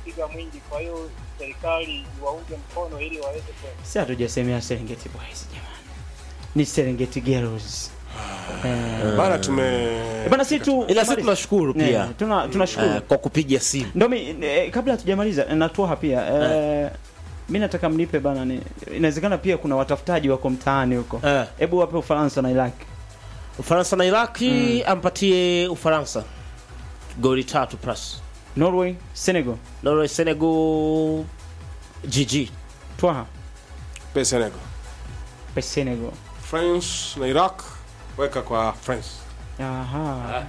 umepiga mwingi, kwa hiyo serikali iwaunge mkono ili waweze kwenda. si hatujasemea Serengeti Boys jamani, ni Serengeti Girls. Eh, bana tume bana si tu ila sisi tunashukuru Eh, pia tuna tunashukuru eh, kwa kupiga simu Ndio mi eh, kabla hatujamaliza eh, natoa pia eh, mi nataka mnipe bana ni inawezekana pia kuna watafutaji wako mtaani huko. eh, Hebu wape Ufaransa na Iraq. Ufaransa na Iraki ampatie Ufaransa goli tatu plus Norway, Senegal, Norway Senegal GG Twaha, pe Senegal pe Senegal. France na Iraq weka kwa France Aha.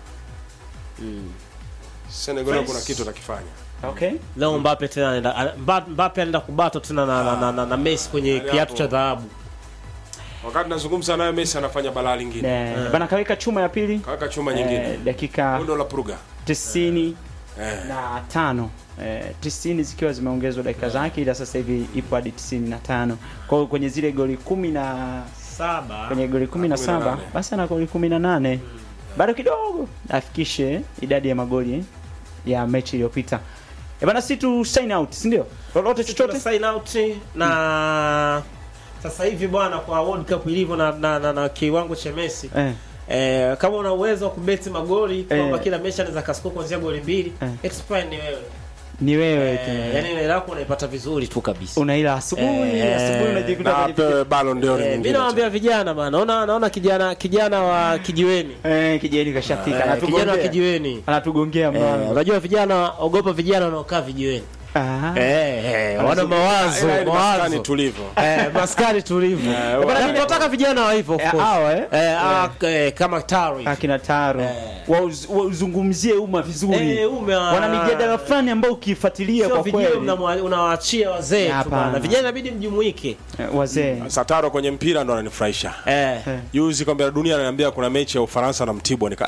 Senegal France. kuna kitu atakifanya Okay. leo Mbappe tena anaenda ana- Mba- Mbappe anaenda kubato tena na, na, na, na, na Messi kwenye Yaani kiatu hapo. cha dhahabu wakati nazungumza naye Messi anafanya balaa lingine Eh, bana kaweka chuma ya pili kaweka chuma eh, nyingine dakika undo la pruga 90 eh. na tano eh, 90 zikiwa zimeongezwa dakika zake, ila sasa hivi ipo hadi 95. Kwa hiyo kwenye zile goli kumi na saba kwenye goli 17 18. basi ana goli 18 bado kidogo afikishe idadi ya magoli ya mechi iliyopita. E bana, si tu sign out, si ndio? Lolote chochote sign out na sasa hivi bwana kwa World Cup ilivyo na, na, na, na kiwango cha Messi eh, eh, kama una uwezo wa kubeti magoli kwamba Eh. kila mechi anaweza kascore kuanzia goli mbili Eh. expire ni wewe ni wewe eh, tu. yani ile lako unaipata vizuri tu kabisa Unaila asubuhi, Eh, asubuhi unajikuta na kwenye apewe Ballon d'Or eh, mimi nyingine nawaambia vijana bana naona naona kijana kijana wa kijiweni eh, kijeni kashafika eh, kijana wa anatugongea. kijiweni Anatugongea eh, mlango. unajua vijana ogopa vijana wanaokaa vijiweni Ah. eh, eh, wana mawazo Ila ni maskani mawazo tulivu eh, maskani tulivu Eh, Eh, bana, wa- tunataka vijana wa hivyo of Eh, course. hawa, eh? eh, ah, eh, kama taro akina Taro Eh. Wauz- wauzungumzie umma vizuri Eh, umma- wana mijadala fulani ambayo ukifuatilia sio kwa vijana kweli mnamwa- unawaachia wazee tu Hapana. bana vijana inabidi mjumuike Eh, wazee Sataro kwenye mpira ndo ananifurahisha eh. Eh. juzi kombe la dunia ananiambia kuna mechi ya Ufaransa na Mtibwa nika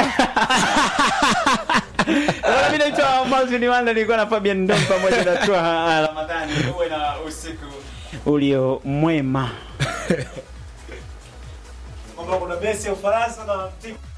Bwana, mimi naitwa Malvin Wanda, nilikuwa na Fabian Ndom pamoja na Twaha Ramadhani. Uwe na usiku ulio mwema. kwamba kuna Messi ya Ufaransa na timu